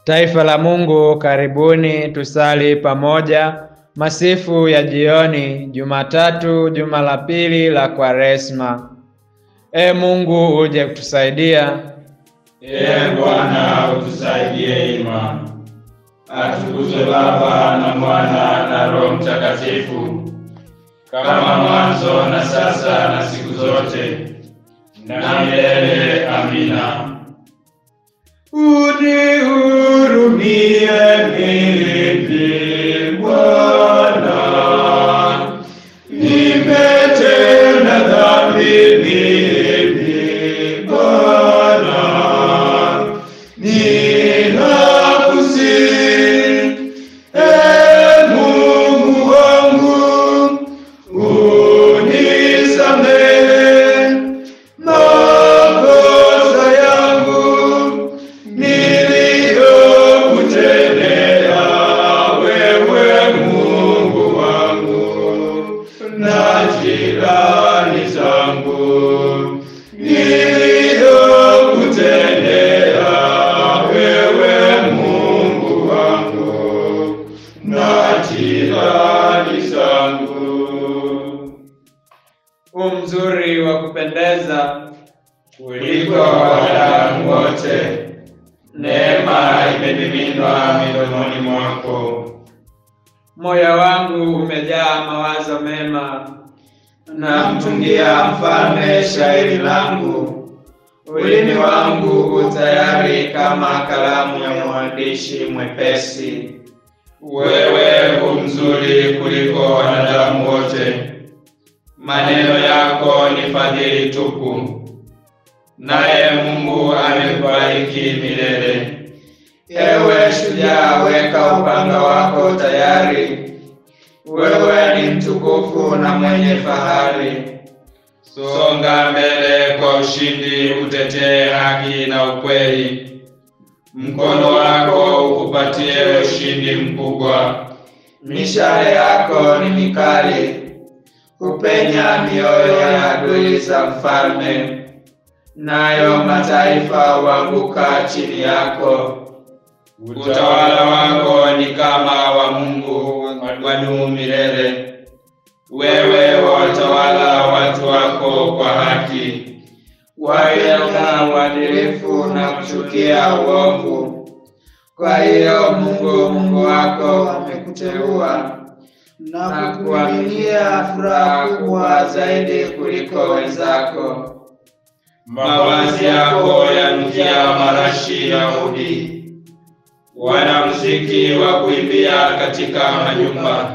Taifa la Mungu, karibuni tusali pamoja masifu ya jioni, Jumatatu, juma la pili la Kwaresma. E Mungu, uje kutusaidia. Ee Bwana, utusaidie ima. Atukuzwe Baba na Mwana na Roho Mtakatifu, kama mwanzo na sasa na siku zote na milele. Amina. Unihurumie mimi Bwana, nimetenda dhambi mimi Bwana, ninakusihi Ee Mungu wangu, unisamehe makosa yangu niliyokutendea wewe Mungu wangu na jirani zangu niliyokutendea wewe Mungu wangu na jirani zangu. U mzuri wa kupendeza kuliko wanadamu wote, neema imemiminwa midomoni mwako. moyo wangu umejaa mawazo mema, Namtungia mfalme shairi langu, ulimi wangu utayari kama kalamu ya mwandishi mwepesi. Wewe u mzuri kuliko wanadamu wote, maneno yako ni fadhili tupu, naye Mungu amekubariki milele. Ewe shujaa, weka upanga wako tayari, wewe ni mtukufu na mwenye fahari. Songa mbele kwa ushindi, utetee haki na ukweli. Mkono wako ukupatie ushindi mkubwa. Mishale yako ni mikali, hupenya mioyo ya adui za mfalme, nayo mataifa huanguka chini yako. Utawala wako ni kama wa Mungu, wadumu milele. Wewe watawala watu wako kwa haki, waweka uadilifu na kuchukia uovu. Kwa hiyo Mungu Mungu wako amekuteua na kuaminia furaha kubwa zaidi kuliko wenzako. Mavazi yako yanukia marashi ya udi, wanamuziki wa kuimbia katika majumba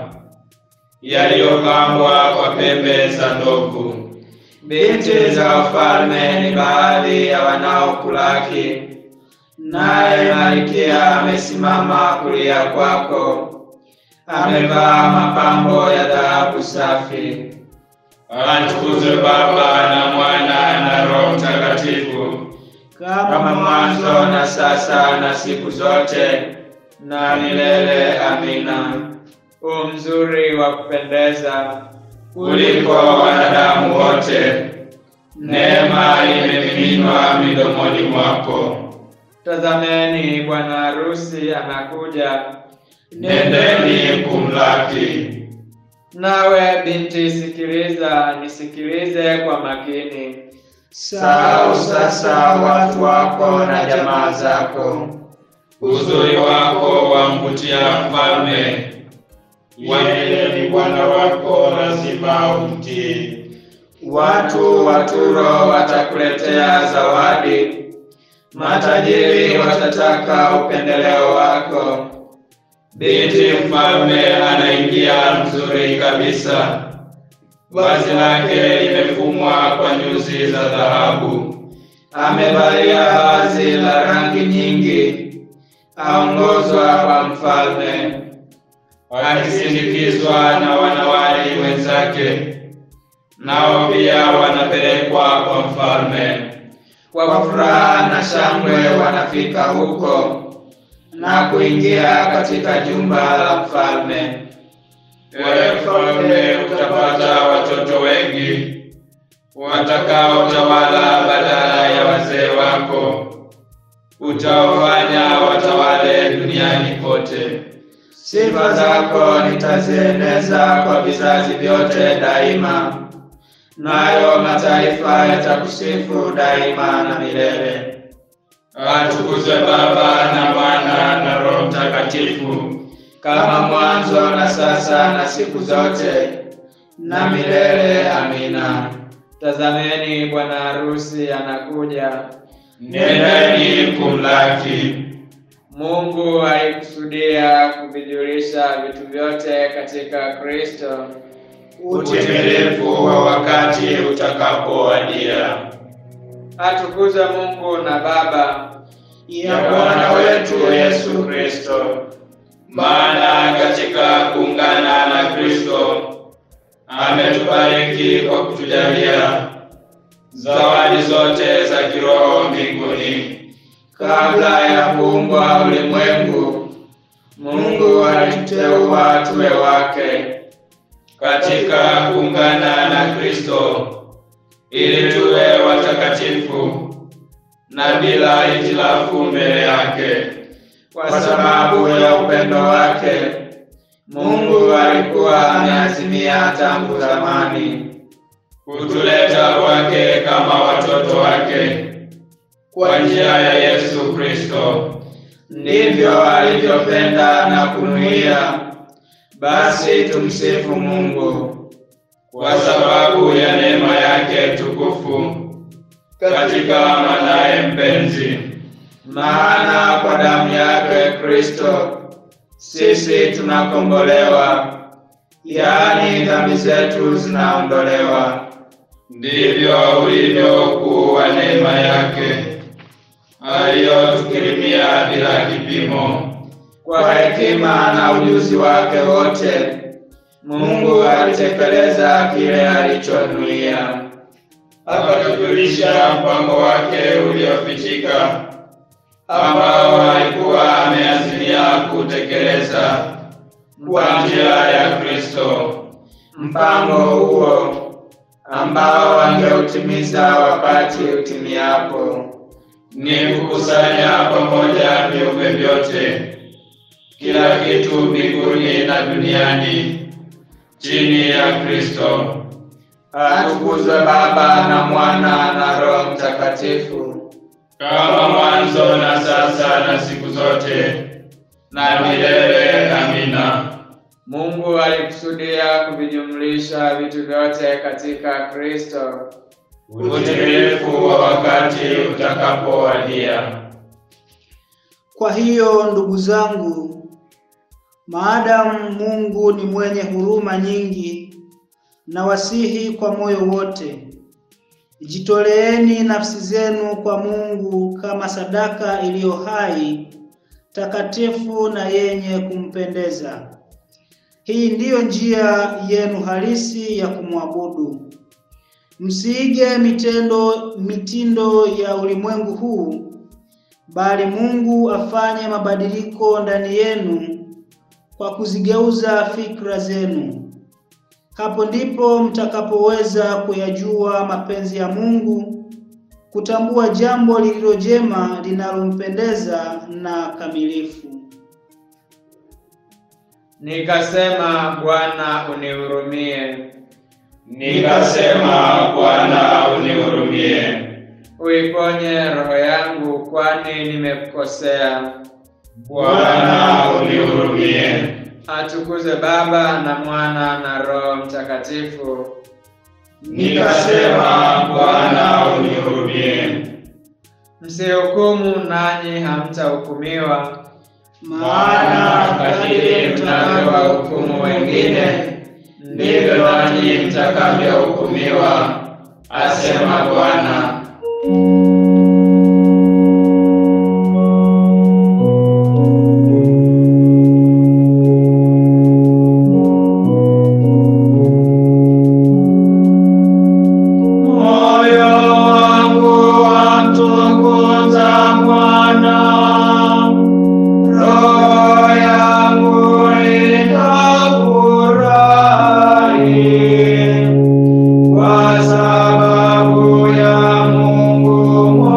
yaliyopambwa kwa pembe za ndovu. Binti za wafalme ni baadhi ya wanaokulaki, naye malkia amesimama kulia kwako, amevaa mapambo ya dhahabu safi. Atukuzwe Baba na Mwana na Roho Mtakatifu, kama mwanzo na sasa na siku zote na milele. Amina. u mzuri wa kupendeza kuliko wanadamu wote, neema imemiminwa midomoni mwako. Tazameni, bwana harusi anakuja. Nendeni kumlaki. Nawe binti, sikiliza, nisikilize kwa makini. Sahau sasa watu wako na jamaa zako, uzuri wako wamvutia mfalme. Yeye ni bwana wako, lazima umtii. Watu wa Turo watakuletea zawadi, matajiri watataka upendeleo wako. Binti mfalme anaingia mzuri kabisa, vazi lake limefumwa kwa nyuzi za dhahabu, amevalia vazi la rangi nyingi, aongozwa kwa mfalme, akisindikizwa na wanawali wenzake, nao pia wanapelekwa kwa mfalme. Kwa furaha na shangwe wanafika huko na kuingia katika jumba la mfalme. Ewe mfalme, utapata watoto wengi watakaotawala badala ya wazee wako, utawafanya watawale Sifa zako nitazieneza kwa vizazi vyote daima, nayo mataifa yatakusifu daima na milele. Atukuzwe Baba na Mwana na Roho Mtakatifu, kama mwanzo na sasa na siku zote na milele. Amina. Tazameni, bwana harusi anakuja. Nendeni kumlaki. Mungu alikusudia kuvijulisha vitu vyote katika Kristo. Utimilifu wa wakati utakapowadia. Atukuzwe Mungu na Baba ya Bwana wetu Yesu Kristo. Maana katika kuungana na Kristo ametubariki kwa kutujalia zawadi zote za kiroho mbinguni. Kabla ya kuumbwa ulimwengu, Mungu alituteua tuwe wake katika kuungana na Kristo ili tuwe watakatifu na bila hitilafu mbele yake. Kwa sababu ya upendo wake, Mungu alikuwa ameazimia tangu zamani kutuleta kwake kama watoto wake kwa njia ya Yesu Kristo. Ndivyo alivyopenda na kunuia. Basi tumsifu Mungu kwa sababu ya neema yake tukufu katika mwanaye mpenzi. Maana kwa damu yake Kristo sisi tunakombolewa, yaani dhambi zetu zinaondolewa. Ndivyo ulivyo ukuu wa neema yake aliyotukirimia bila kipimo. Kwa hekima na ujuzi wake wote, Mungu alitekeleza kile alichonuia, akatujulisha mpango wake uliofichika, ambao alikuwa ameazimia kutekeleza kwa njia ya Kristo. Mpango huo ambao angeutimiza wakati utimiapo ni kukusanya pamoja viumbe vyote, kila kitu mbinguni na duniani chini ya Kristo. Atukuzwe Baba na Mwana na Roho Mtakatifu, kama mwanzo na sasa na siku zote na milele. Amina. Mungu alikusudia kuvijumlisha vitu vyote katika Kristo. Utimilifu wa wakati utakapowadia. Kwa hiyo ndugu zangu, maadamu Mungu ni mwenye huruma nyingi, na wasihi kwa moyo wote, jitoleeni nafsi zenu kwa Mungu kama sadaka iliyo hai, takatifu na yenye kumpendeza. Hii ndiyo njia yenu halisi ya kumwabudu. Msiige mitendo mitindo ya ulimwengu huu, bali Mungu afanye mabadiliko ndani yenu kwa kuzigeuza fikra zenu. Hapo ndipo mtakapoweza kuyajua mapenzi ya Mungu, kutambua jambo lililo jema, linalompendeza na kamilifu. Nikasema, Bwana unihurumie. Nikasema, Bwana unihurumie. Uiponye roho yangu, kwani nimekukosea. Bwana unihurumie. Atukuzwe Baba na Mwana na Roho Mtakatifu. Nikasema, Bwana unihurumie. Msihukumu nanyi hamtahukumiwa, Maana kadiri mnavyowahukumu wengine, ndivyo nanyi mtakavyohukumiwa, asema Bwana. Moyo wangu wamtukuza Bwana, roho yangu itafurahi kwa sababu ya Mungu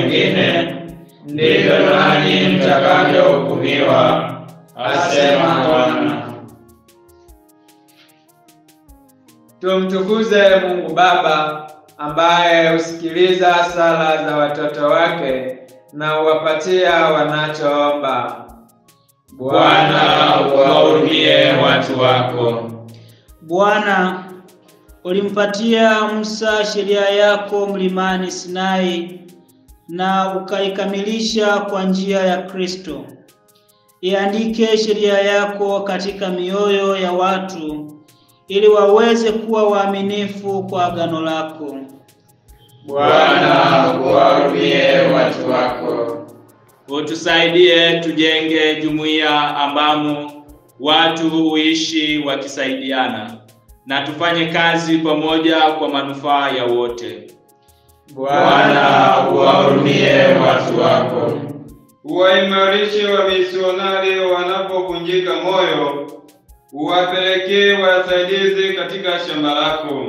wengine, ndivyo nanyi mtakavyohukumiwa, asema Bwana. Tumtukuze Mungu Baba ambaye husikiliza sala za watoto wake na huwapatia wanachoomba. Bwana, uwahurumie watu wako. Bwana, ulimpatia Musa sheria yako mlimani Sinai na ukaikamilisha kwa njia ya Kristo. Iandike sheria yako katika mioyo ya watu ili waweze kuwa waaminifu kwa agano lako. Bwana, uwahurumie watu wako. Utusaidie tujenge jumuiya ambamo watu huishi wakisaidiana na tufanye kazi pamoja kwa manufaa ya wote. Bwana, uwahurumie watu wako. Uwaimarishe wamisionari wanapovunjika moyo, uwapelekee wasaidizi katika shamba lako.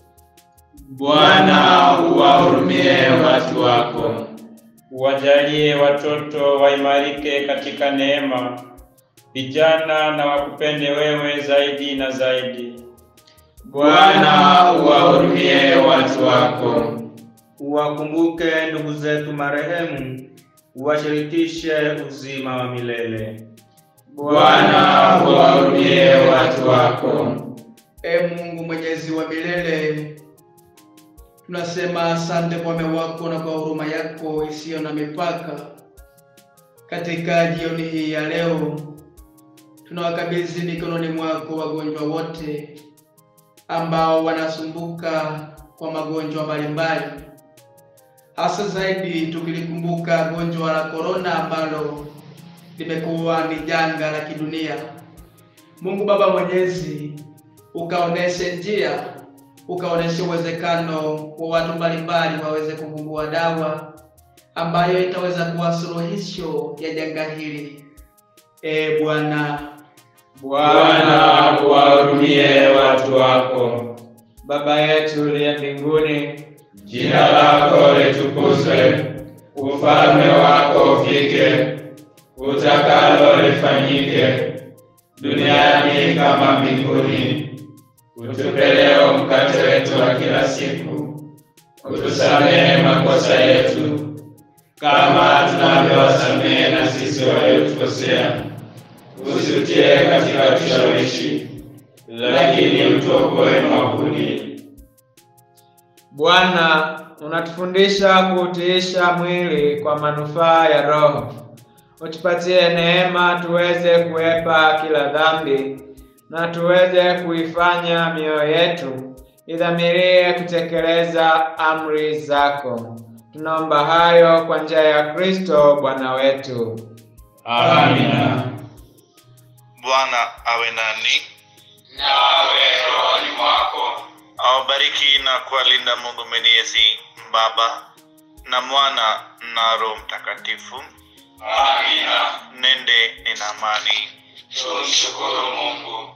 Bwana, uwahurumie watu wako. Uwajalie watoto waimarike katika neema, vijana na wakupende wewe zaidi na zaidi. Bwana, uwahurumie watu wako. Uwakumbuke ndugu zetu marehemu, uwashirikishe uzima wa milele. Bwana, uwahurumie watu wako. E Mungu mwenyezi wa milele, tunasema asante kwa wema wako na kwa huruma yako isiyo na mipaka. Katika jioni hii ya leo, tunawakabidhi mikononi mwako wagonjwa wote ambao wanasumbuka kwa magonjwa mbalimbali, hasa zaidi tukilikumbuka gonjwa la korona ambalo limekuwa ni janga la kidunia. Mungu Baba Mwenyezi, ukaoneshe njia, ukaoneshe uwezekano wa watu mbalimbali waweze kuvumbua dawa ambayo itaweza kuwa suluhisho ya janga hili. E Bwana, Bwana, uwahurumie watu wako. Baba yetu uliye mbinguni, Jina lako litukuzwe, ufalme wako ufike, utakalo lifanyike duniani kama mbinguni. Utupe leo mkate wetu wa kila siku, utusamehe makosa yetu kama tunavyowasamehe na sisi waliotukosea, usitie katika kushawishi, lakini utuokoe maovuni. Bwana, unatufundisha kuutiisha mwili kwa manufaa ya roho. Utupatie neema tuweze kuepa kila dhambi na tuweze kuifanya mioyo yetu idhamirie kutekeleza amri zako. Tunaomba hayo kwa njia ya Kristo Bwana wetu. Amina. Bwana awe nani, Nawe rohoni mwako. awabariki na kuwalinda Mungu Mwenyezi, Baba na Mwana na Roho Mtakatifu. Amina. Nende ina amani. Tumshukuru Mungu.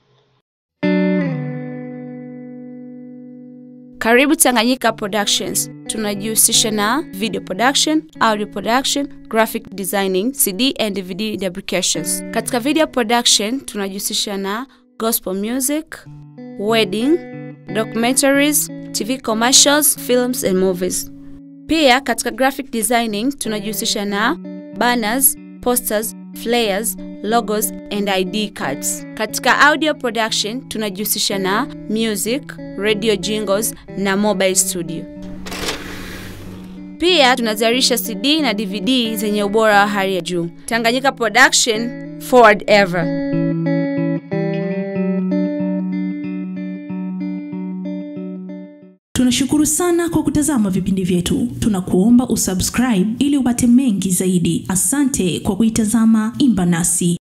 Karibu Tanganyika Productions. Tunajihusisha na video production, audio production, graphic designing, CD and DVD fabrications. Katika video production tunajihusisha na gospel music, wedding, documentaries, TV commercials, films and movies. Pia katika graphic designing tunajihusisha na banners, posters, flyers, logos and ID cards. Katika audio production tunajihusisha na music, radio jingles na mobile studio. Pia tunazalisha CD na DVD zenye ubora wa hali ya juu. Tanganyika Production, forward ever. Tunashukuru sana kwa kutazama vipindi vyetu. Tunakuomba usubscribe ili upate mengi zaidi. Asante kwa kuitazama Imba Nasi.